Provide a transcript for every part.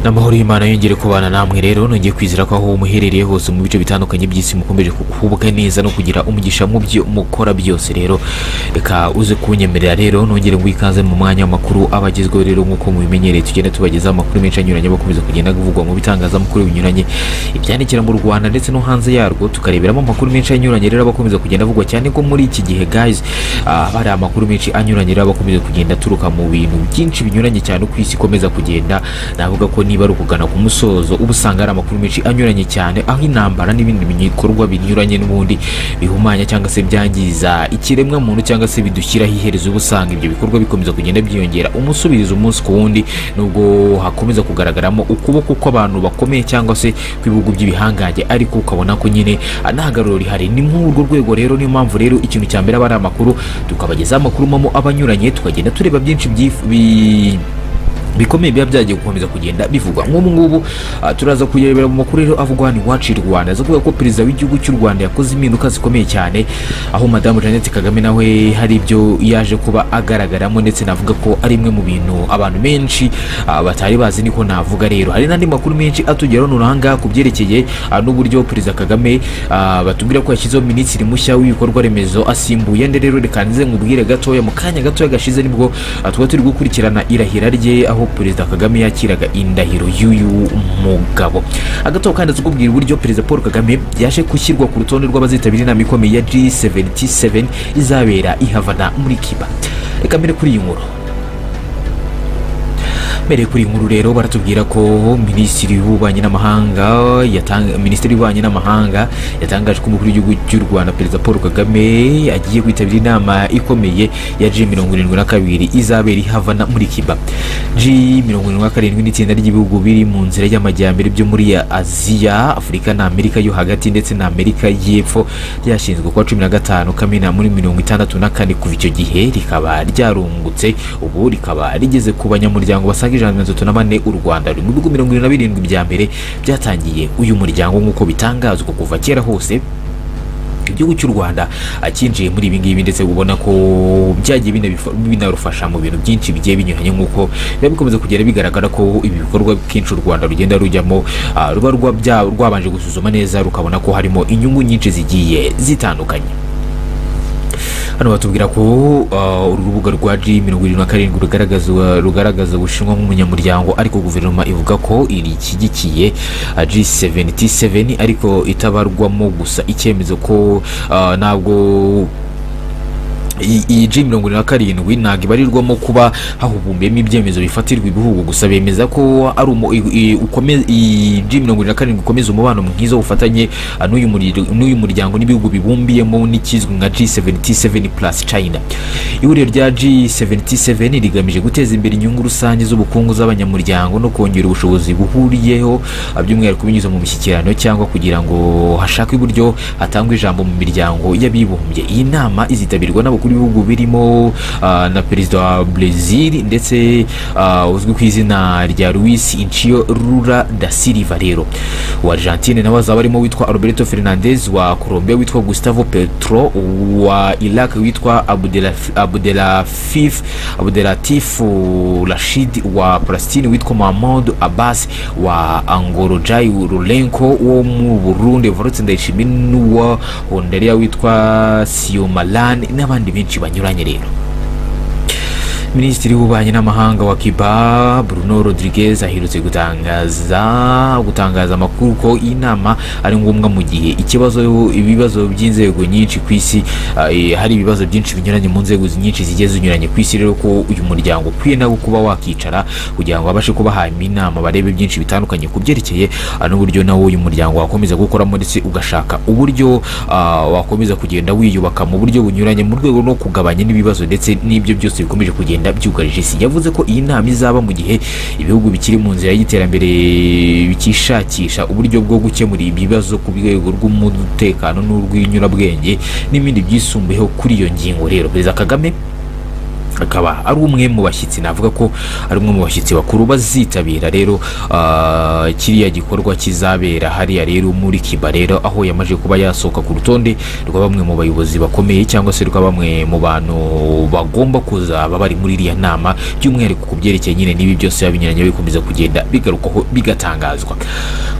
n'amahoro y'imana yongere kubana namwe rero nongeye kwizera ko aho muherereye hose mu bice bitandukanye by'isi mukomeje kuhubwa neza no kugira umugisha mu byo mukora byose rero reka uze kunyemerera rero nongere ngo ikaze mu mwanya w'amakuru aba agezweho rero nk'uko mubimenyereye tugenda tubagezaho amakuru menshi anyuranye bakomeza kugenda bivugwa mu bitangazamakuru binyuranye ibyandikira mu rwanda ndetse no hanze yarwo tukareberamo amakuru menshi anyuranye rero abakomeza kugenda avugwa cyane ko muri iki gihe guys ah, hari amakuru menshi anyuranye rero abakomeza kugenda aturuka mu bintu byinshi binyuranye cyane uko isi ikomeza kugenda navuga ko niba ari ukugana ku musozo uba usanga hari amakuru menshi anyuranye cyane aho intambara n'ibindi bikorwa binyuranye n'ubundi bihumanya cyangwa se byangiza ikiremwa muntu cyangwa se bidushyiraho iherezo uba usanga ibyo bikorwa bikomeza kugenda byiyongera umusubirizo umunsi ku wundi nubwo hakomeza kugaragaramo ukuboko kw'abantu bakomeye cyangwa se kw'ibihugu by'ibihangange ariko ukabona ko nyine ah, nta garuro rihari ni muri urwo rwego rero niyo mpamvu rero ikintu cya mbere aba ari amakuru tukabagezaho amakuru mamo abanyuranye tukagenda tureba byinshi byif- bi- bikomeye biba byagiye gukomeza kugenda bivugwa nk'ubu ngubu ah, turaza kurebera mu makuru rero avugwa ni wacu i rwanda aza kuvuga ko perezida w'igihugu cy'u rwanda yakoze impinduka zikomeye cyane aho madamu jeannette kagame nawe hari ibyo yaje kuba agaragaramo ndetse navuga ko ari imwe mu bintu abantu benshi ah, batari bazi niko navuga rero hari n'andi makuru menshi atugeraho nonaha ngaha ku byerekeye ah, n'uburyo perezida kagame ah, batubwira ko yashyizeho minisitiri mushya w'ibikorwa remezo asimbuye nde rero reka nze nkubwire gatoya mu kanya gatoya gashize nibwo ah, tuba turi gukurikirana irahira rye aho perezida kagame yakiraga indahiro y'uyu mugabo agato kandi azakubwira uburyo perezida paul kagame yaje gushyirwa ku rutonde rw'abazitabira inama ikomeye ya g77 izabera i havana muri kiba reka mbere kuri iyi nkuru mbere kuri iyi nkuru rero baratubwira ko minisitiri w'ububanyi n'amahanga yatanga minisitiri w'ububanyi n'amahanga yatangaje ko umukuru w'igihugu cy'u rwanda perezida paul kagame agiye kwitabira inama ikomeye ya g mirongo irindwi na kabiri izabera i havana muri kiba g mirongo irindwi na karindwi ni itsinda ry'ibihugu biri mu nzira y'amajyambere byo muri aziya afurika na amerika yo hagati ndetse na amerika y'epfo ryashinzwe kuwa cumi na gatanu kamena muri mirongo itandatu na kane kuva icyo gihe rikaba ryarungutse ubu rikaba rigeze ku banyamuryango basaga ijana na mirongo itatu na bane u rwanda ruri mu bihugu mirongo irindwi na birindwi bya mbere byatangiye uyu muryango nk'uko bitangazwa kuva kera hose igihugu cy'u rwanda akinjiye muri ibi ngibi ndetse ubona ko byagiye binabifa- binarufasha mu bintu byinshi bigiye binyuranye nk'uko biba bikomeza kugenda bigaragara ko ibi bikorwa kenshi u rwanda rugenda rujyamo ah, ruba rwa- bya- rwabanje gusuzuma neza rukabona ko harimo inyungu nyinshi zigiye zitandukanye hano batubwira ko uh, urubuga rwa g mirongo irindwi na karindwi rugaragaza rugaragaza ubushinwa nk'umunyamuryango ariko guverinoma ivuga ko irishyigikiye g 77 ariko itabarwamo gusa icyemezo ko uh, ntabwo iyi- iyi G mirongo irindwi na karindwi ntabwo ibarirwamo kuba hahubumbiyemo ibyemezo bifatirwa ibihugu gusa bemeza ko ari umu- i- i- ukome- iyi G mirongo irindwi na karindwi ikomeza umubano mwiza w'ubufatanye ah, n'uyu muri- n'uyu muryango n'ibihugu bibumbiyemo n'ikizwi nka G77 plus China ihuriro rya G77 rigamije guteza imbere inyungu rusange z'ubukungu z'abanyamuryango no kongera ubushobozi buhuriyeho ah, by'umwihariko binyuze mu mishyikirano cyangwa kugira ngo hashakwe uburyo hatangwa ijambo mu miryango y'abibumbye iyi nama izitabirwa n'abakuru b'ibihugu birimo ah, na perezida wa Brazil ndetse ah, uzwi ku izina rya Luis Incio Lula da Silva rero wa Argentine nawe azaba arimo witwa Alberto Fernandez wa Colombia witwa Gustavo Petro wa Iraq witwa Abdelaf- Abdelafif Abdelatif Rashid wa Palestine witwa Mahmoud Abbas wa Angorojai Rulenko wo mu Burundi Volodymyr Ndayishimiye n'uwa Honduria witwa Siomalan n'abandi benshi banyuranye rero minisitiri w'ububanyi n'amahanga wa kiba bruno rodriguez aherutse gutangaza gutangaza amakuru ko iyi nama ari ngombwa mu gihe ikibazo ibibazo by'inzego nyinshi ku isi ah, eh, hari ibibazo byinshi binyuranye mu nzego nyinshi zigiye zinyuranye ku isi rero ko uyu muryango ukwiye nawe kuba wakicara kugira ngo babashe kuba hanyuma inama barebe byinshi bitandukanye ku byerekeye ah, n'uburyo nawo uyu muryango wakomeza gukoramo ndetse ugashaka uburyo ah, wakomeza kugenda wiyubaka mu buryo bunyuranye mu rwego rwo kugabanya n'ibibazo ndetse n'ibyo byose bikomeje kugenda byugarije isi yavuze ko iyi nama izaba mu gihe ibihugu bikiri mu nzira y'iterambere bikishakisha uburyo bwo gukemura ibibazo ku rwego rw'umutekano n'urw'inyurabwenge n'ibindi byisumbuyeho kuri iyo ngingo rero perezida kagame akaba ari umwe mu bashyitsi navuga ko ari umwe mu bashyitsi bakuru bazitabira rero ah, kiriya gikorwa kizabera hariya rero muri kiba rero aho yamaze kuba yasohoka ku rutonde rwa bamwe mu bayobozi bakomeye cyangwa se rwa bamwe mu bantu bagomba kuza baba bari muri iriya nama by'umwihariko ku byerekeye nyine n'ibi byose biba binyuranye bikomeza kugenda bigarukwaho bigatangazwa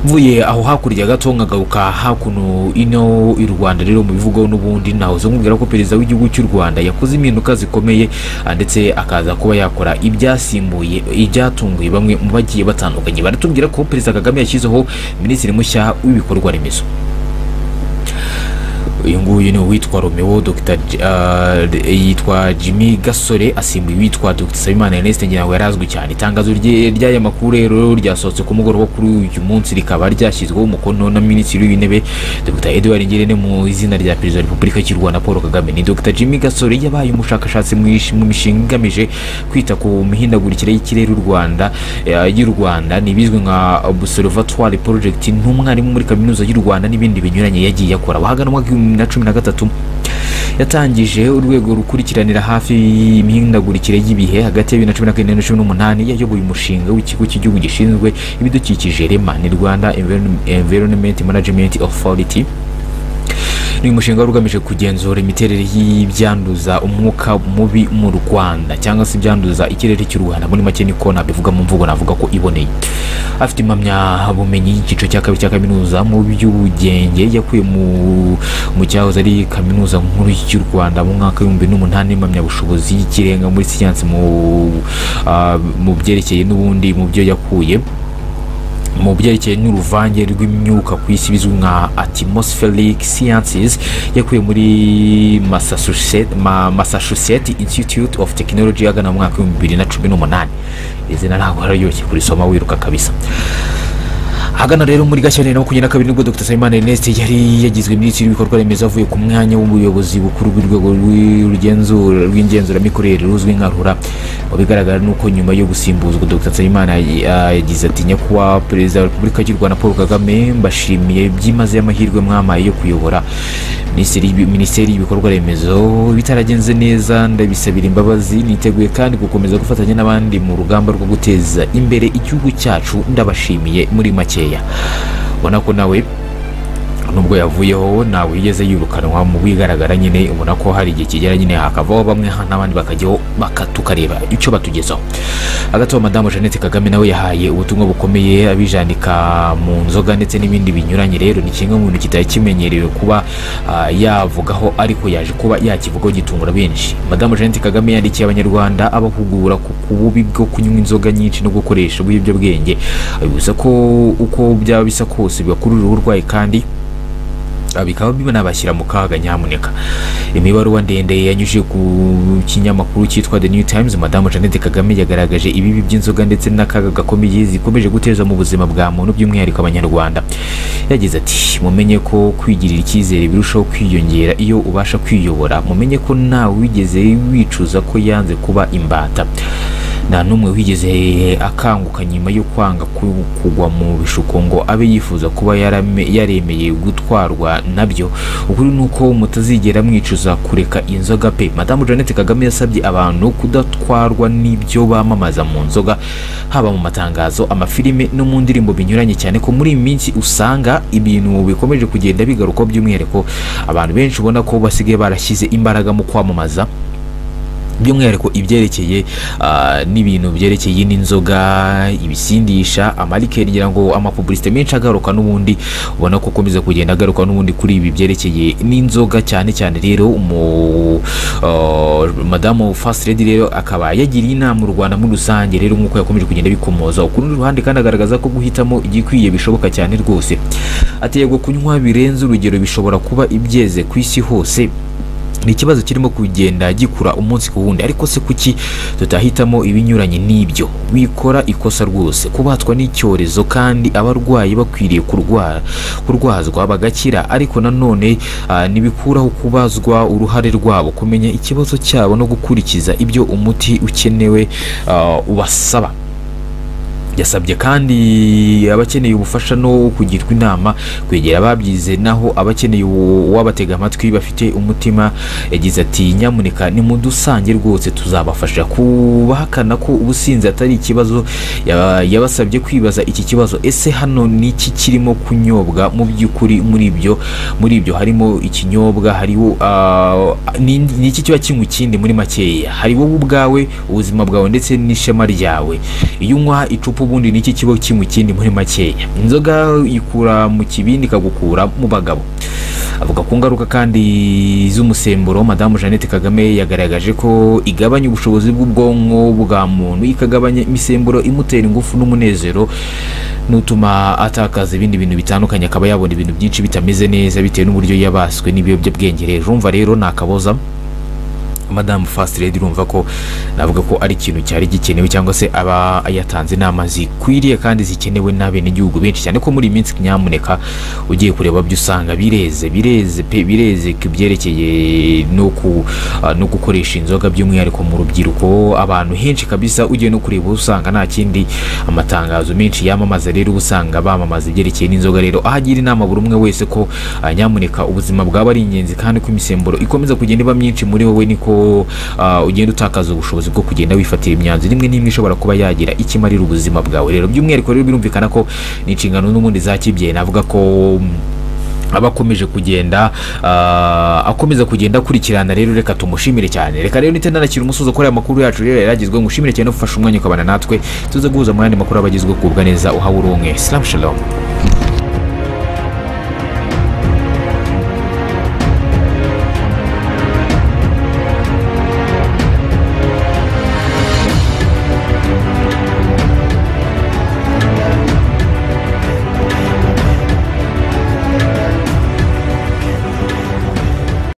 mvuye aho hakurya gato nkagaruka hakuno ino i rwanda rero mu bivugaho n'ubundi nahoze nkubwira ko perezida w'igihugu cy'u rwanda yakoze impinduka zikomeye ah, ndetse akaza kuba yakora ibyasimbuye ibyatunguye bamwe mu bagiye batandukanye baratubwira ko perezida kagame yashyizeho minisitiri mushya w'ibikorwa remezo uyu nguyu ni uwitwa romeo Dr. J- ah, d- yitwa jimmy gasore asimbuye uwitwa dr sabimana ernest ngira yari azwi cyane itangazo rye- ry'aya makuru rero ryasohotse ku mugoroba wo kuri uyu munsi rikaba ryashyizweho umukono na minisitiri w'intebe dr edouard ngirente mu izina rya perezida wa repubulika cy'u rwanda paul kagame ni dr jimmy gasore yabaye umushakashatsi mu ish- mu mishinga igamije kwita ku mihindagurikire y'ikirere y'u rwanda eh, y'u rwanda ni ibizwi nka observatoire project ni umwarimu muri kaminuza y'u rwanda n'ibindi binyuranye yagiye akora wahaganwa mwaka w'ibihumbi bibiri na cumi na gatatu yatangije urwego rukurikiranira hafi imihindagurikire y'ibihe hagati ya bibiri na cumi na kane na cumi n'umunani yayoboye umushinga w'ikigo cy'igihugu gishinzwe ibidukikije rema ni rwanda Environ- environment management authority ni umushinga wari ugamije kugenzura imiterere y'ibyanduza umwuka mubi mu rwanda cyangwa se ibyanduza ikirere cy'u rwanda muri make niko nabivuga mu mvugo navuga ko iboneye afite impamyabumenyi y'icyiciro cya kabiri cya kaminuza mu by'ubugenge yakuye mu mu cyahoze ari kaminuza nkuru y'u rwanda mu mwaka w'ibihumbi n'umunani n'impamyabushobozi y'ikirenga muri siyansi mu ah, mu byerekeye n'ubundi mu byo yakuye mu byerekeye n'uruvange rw'imyuka ku isi bizwi nka atmospheric sciences yakuye muri Massachusetts- Ma- massachusetts institute of technology agana mu mwaka w'ibihumbi bibiri na cumi n'umunani izina ntabwo hararyoshye kurisoma wiruka kabisa hagana rero muri gashyantare na makumyabiri na kabiri nibwo dr sayimana ernest yari yagizwe minisitiri w'ibikorwa remezo avuye ku mwanya w'ubuyobozi bukuru bw'urwego rw'igenzura- rw'ingenzuramikorere ruzwi nka rura mu bigaragara ni uko nyuma yo gusimbuzwa dr sayimana ah, yagize ati nyakubahwa perezida wa repubulika y'u rwanda paul kagame mbashimiye byimazeyo amahirwe mwampaye yo kuyobora Minisiteri y'Ibi- minisiteri y'ibikorwa remezo bitaragenze neza ndabisabira imbabazi niteguye kandi gukomeza gufatanya n'abandi mu rugamba rwo guteza imbere igihugu cyacu ndabashimiye muri makeya ubona ko nawe nubwo yavuyeho ntabwo yigeze yirukanwa mu bigaragara nyine ubona ko hari igihe kigera nyine hakavaho bamwe n'abandi bakajyaho baka- tukareba icyo batugezaho hagati aho madamu jeannette kagame nawe yahaye ubutumwa bukomeye abijanika mu nzoga ndetse n'ibindi binyuranye rero ni kimwe mu bintu kitari kimenyerewe kuba ah, yavugaho ariko yaje kuba yakivugaho gitungura benshi madamu jeannette kagame yandikiye abanyarwanda abahugura ku ku bubi bwo kunywa inzoga nyinshi no gukoresha ibiyobyabwenge abibutsa ko uko byaba bisa kose bibakururira uburwayi kandi Ah, bikaba binabashyira mu kaga nyamuneka imibaruwa ndende yanyujije ku kinyamakuru cyitwa the new times madamu jeannette kagame yagaragaje ibibi by'inzoga ndetse n'akaga gakomeye zikomeje guteza mu buzima bwa muntu by'umwihariko abanyarwanda yagize ati mumenye ko kwigirira icyizere birushaho kwiyongera iyo ubasha kwiyobora mumenye ko ntawe wigeze wicuza ko yanze kuba imbata nta n'umwe wigeze akanguka nyuma yo kwanga ku- kugwa mu bishuko ngo abe yifuza kuba yarame- yaremeye gutwarwa nabyo ukuri ni uko mutazigera mwicuza kureka inzoga pe madamu jeannette kagame yasabye abantu kudatwarwa n'ibyo bamamaza mu nzoga haba mu matangazo amafilime no mu ndirimbo binyuranye cyane ko muri iyi minsi usanga ibintu bikomeje kugenda bigarukwa by'umwihariko abantu benshi ubona ko basigaye barashyize imbaraga mu kwamamaza by'umwihariko ibyerekeye ah, n'ibintu byerekeye n'inzoga ibisindisha amarikeri ngira ngo amapubulisite menshi agaruka n'ubundi ubona ko akomeza kugenda agaruka n'ubundi kuri ibi byerekeye n'inzoga cyane cyane rero umu ah, madamu first lady rero akaba yagiriye inama u rwanda muri rusange rero nk'uko yakomeje kugenda bikomoza ku rundi ruhande kandi agaragaza ko guhitamo igikwiye bishoboka cyane rwose ategwa kunywa birenze urugero bishobora kuba ibyeze ku isi hose ni ikibazo kirimo kugenda gikura umunsi ku wundi ariko se kuki tutahitamo ibinyuranye n'ibyo wikora ikosa rwose kubatwa n'icyorezo kandi abarwayi bakwiriye kurwara kurwazwa bagakira ariko nanone ah, ntibikuraho kubazwa uruhare rwabo kumenya ikibazo cyabo no gukurikiza ibyo umuti ukenewe ah, ubasaba yasabye kandi abakeneye ubufasha no kugirwa inama kwegera ababyize naho abakeneye uwo- uwabatega amatwi bafite umutima yagize ati nyamuneka nimudusange rwose tuzabafasha kubahakana ko ubusinzi atari ikibazo ya- yabasabye kwibaza iki kibazo ese hano niki kirimo kunyobwa mu by'ukuri muri ibyo muri ibyo harimo ikinyobwa hariho ah, ni ni iki kiba kinywa ikindi muri makeya hari wowe ubwawe ubuzima bwawe ndetse n'ishema ryawe iyo unywa icupa ubundi ni iki kiba kinywa ikindi muri makeya inzoga ikura mu kibindi ikagukura mu bagabo avuga ku ngaruka kandi z'umusemburo madamu jeannette kagame yagaragaje ko igabanya ubushobozi bw'ubwonko bwa muntu ikagabanya imisemburo imutera ingufu n'umunezero n'utuma atakaza ibindi bintu bitandukanye akaba yabona ibintu byinshi bitameze neza bitewe n'uburyo yabaswe n'ibiyobyabwenge rero urumva rero ni akaboza madamu fasite redi urumva ko navuga ko ari ikintu cyari gikenewe cyangwa se aba yatanze inama zikwiriye kandi zikenewe n'abenegihugu benshi cyane ko muri iyi minsi nyamuneka ugiye kureba byo usanga bireze bireze pe bireze ku byerekeye no ku ah, no gukoresha inzoga by'umwihariko mu rubyiruko abantu henshi kabisa ugiye no kureba usanga nta kindi amatangazo menshi yamamaza rero uba usanga bamamaza ibyerekeye n'inzoga rero aho agira inama buri umwe wese ko ah, nyamuneka ubuzima bwaba ari ingenzi kandi ko imisemburo ikomeza kugenda iba myinshi muri wowe niko ah, ugenda utakaza ubushobozi bwo kugenda wifatira imyanzuro imwe n'imwe ishobora kuba yagira ikimarira ubuzima bwawe rero by'umwihariko rero birumvikana ko ni inshingano n'ubundi za kibyeyi navuga ko mm, aba akomeje kugenda ah, akomeza kugenda akurikirana rero reka tumushimire cyane reka rero nite nanakira umusozo kuri aya makuru yacu rero yaragizwe ngushimire cyane ufashe umwanya ukabana natwe tuze guhuza mu yandi makuru aba agizwe kubwa neza uhawe uronke salamu shalom